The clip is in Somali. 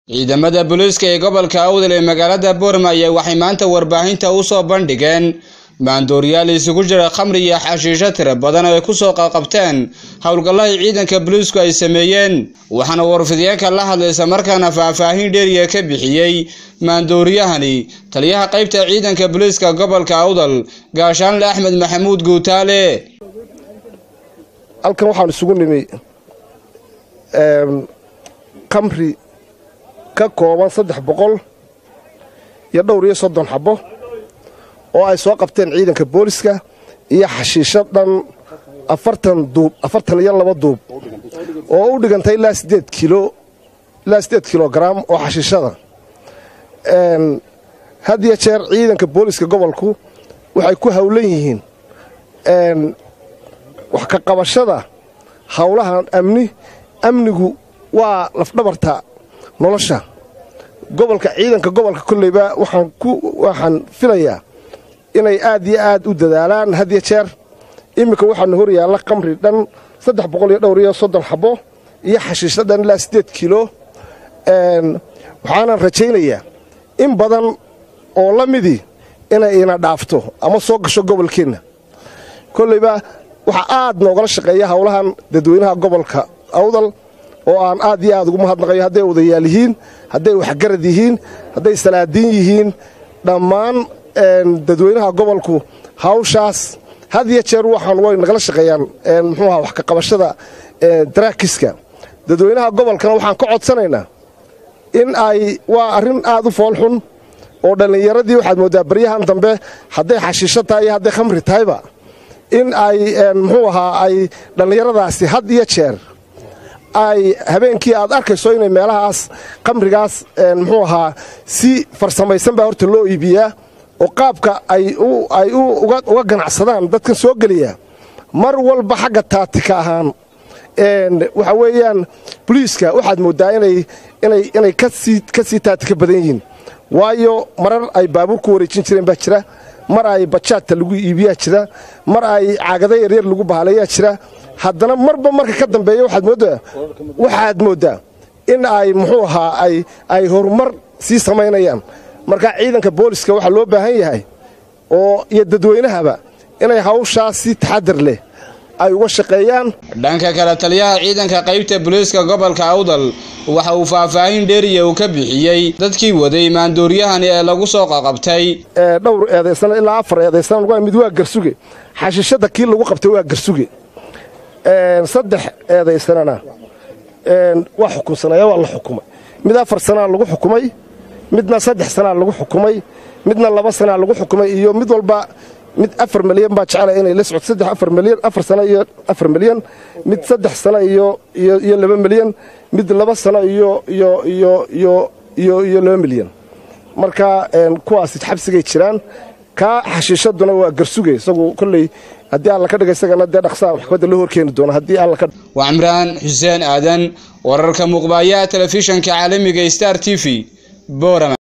ciidamada booliiska ee gobolka awdal ee magaalada boormaya waxay maanta warbaahinta u soo bandhigeen maandooriyaal isugu jira khamri iyo xashiisho tiro badan oo ay kusoo qaqabteen howlgallahii ciidanka booliisku ay sameeyeen waxaana warfidyaenka la hadlaysa markaana faahfaahin dheeriya ka bixiyey maandooriyahani taliyaha qaybta ciidanka booliiska gobolka awdal gaashaanle axmed maxamuud guutaale halkan waxaan isugu nimi kamri ka kooban saddex boqol iyo dhowr iyo soddon xabbo oo ay soo qabteen ciidanka booliska iyo xashiisho dhan afartan duub afartan iyo laba duub oo u dhigantay ilaa siddeed kilo ilaa siddeed kilogaram oo xashiishada had iyo jeer ciidanka booliska gobolku waxay ku howlan yihiin wax ka qabashada howlahan amni amnigu waa lafdhabarta nolosha gobolka ciidanka gobolka kolleyba waxaan ku waxaan filayaa inay aad iyo aad u dadaalaan had iyo jeer iminka waxaana hor yaalla qamri dhan saddex boqol iyo dhowr iyo soddon xabbo iyo xashiisho dhan ilaa siddeed kilo waxaanan rajaynayaa in badan oo la midii inay ina dhaafto ama soo gasho gobolkeenna kolleyba waxaa aad noogala shaqeeya howlahan dadweynaha gobolka awdal oo aan aad iyo aad ugu mahadnaqayo hadday odayaal yihiin hadday waxgarad yihiin hadday salaadiin yihiin dhammaan dadweynaha gobolku hawshaas had iyo jeer waxaan way nagala shaqeeyaan muxuuaha wax ka qabashada daraakiska dadweynaha gobolkana waxaan ka codsanaynaa in ay waa arrin aad u foolxun oo dhallinyaradii waxaad mooddaa baryahan dambe hadday xashiisho tahay iyo hadday khamri tahayba in ay muxuu ahaa ay dhallinyaradaasi had iyo jeer ay habeenkii aad arkayso inay meelahaas khamrigaas muxuu ahaa si farsamaysan baa horta loo iibiyaa oo qaabka ay uga ganacsadaan dadkan soo geliya mar walba xagga taatika ahaan waxa weeyaan boliiska waxaad mooddaa inay ka sii taatika badan yihiin waayo marar ay baabuur ku wareejin jireen baa jira mar ay bajaadta lagu iibiyaa jira mar ay caagada yaryar lagu bahalayaa jira haddana marba marka ka dambeeya waxaad mooddaa in ay muxuu ahaa ay horumar sii samaynayaan marka ciidanka booliska waxaa loo baahan yahay oo iyo dadweynahaba inay hawshaas si taxadar leh ay uga shaqeeyaan dhanka kale taliyaha ciidanka qaybta booliiska gobolka awdal waxa uu faahfaahin dheeriya uu ka bixiyey dadkii waday maandooryahani ee lagu soo qaqabtay dhowr eedaysana ilaa afar eedaysana mid waa garsuge xashiishada kii lagu qabtay waa garsuge saddex eedaysanana waa xukunsanaya waa la xukumay mid afar sanaa lagu xukumay midna saddex sanaa lagu xukumay midna laba sanaa lagu xukumay iyo mid walba mid afar milyan baa jecela inay la socto saddex afar milyan afar sano iyo afar milyan mid saddex sano iyo iyo laba milyan mid laba sano iyo iyo iyo iyo iyo iyo laba milyan marka kuwaasi xabsigay jiraan kaa xashiishaduna waa garsuge isagu kolley haddii alla ka dhiga isagana dee dhaqsaa maxkamadda loo horkeeni doono haddii alla ka waa cimraan xuseen aadan wararka muuqbaayaha telefishanka caalamiga star t v boorama